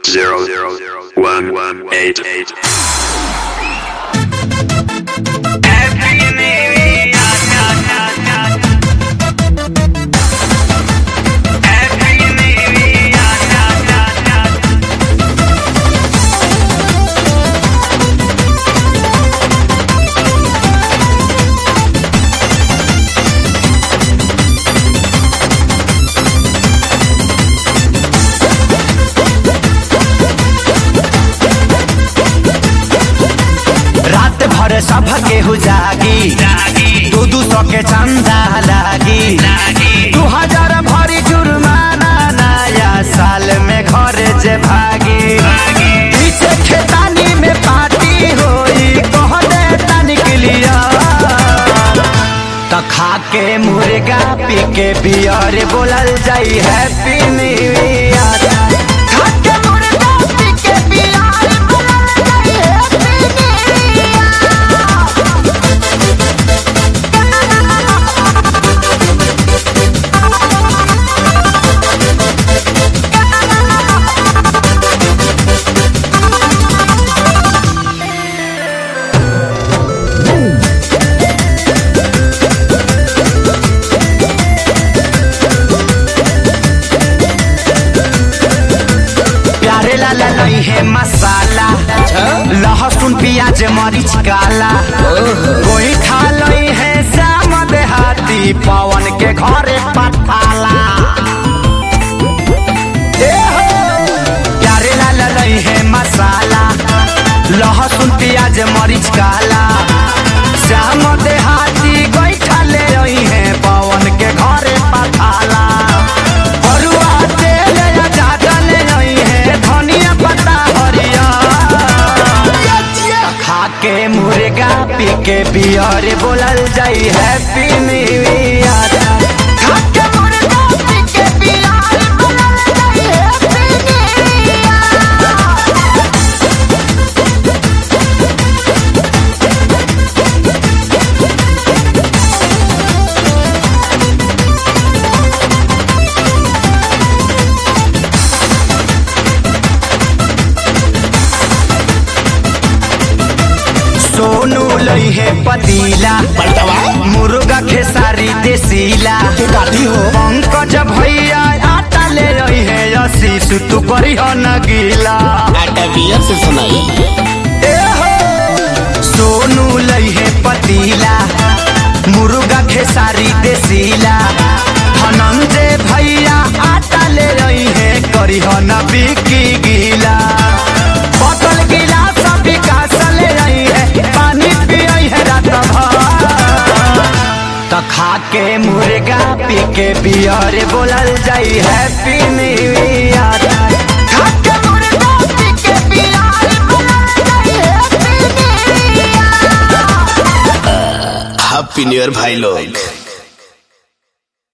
zero zero one one eight eight. रात भर सब केहू जागी दू दू सौ के चंदा लागी दू हजार भरी जुर्माना नया साल में घर जे भागी पीछे खेतानी में पार्टी होई कह दे तनिक लिया त खा के मुर्गा पी के बियर बोलल जाई हैप्पी न्यू ईयर खा के मुर्गा पी के बियर बोलल जाई हैप्पी प्यारे लाला नहीं है मसाला लहसुन प्याज मरीच काला कोई खा लई है श्याम देहाती पवन के घरे पठाला ए हो, प्यारे लाला नहीं है मसाला लहसुन प्याज मरीच काला श्याम देहाती कोई खा ले रही है पवन के घरे पठाला बरुआ तेल या ज्यादा ले रही है धनिया पत्ता हरिया खा के मुर्गा पी के बियर बोलल जाई हैप्पी न्यू ईयर खा के मुर्गा पी के बियर बोलल जाई हैप्पी न्यू ईयर सोनू लई है पतीला मुर्गा खेसारी देसीला पंकज भैया आटा ले रही है आशीष तू करी हो न गीला आटा बियर से सुनाई ए हो सोनू लई है पतीला मुर्गा खेसारी देसीला धनंजय भैया आटा ले रही है करी हो न बिकी गीला बोतल गिलास विकास ले रही है पानी पियई है रात भर त खा के मुर्गा पी के बियर बोलल जाई हैप्पी न्यू ईयर खा के मुर्गा पी के बियर बोलल जाई happy new year happy new year भाई लोग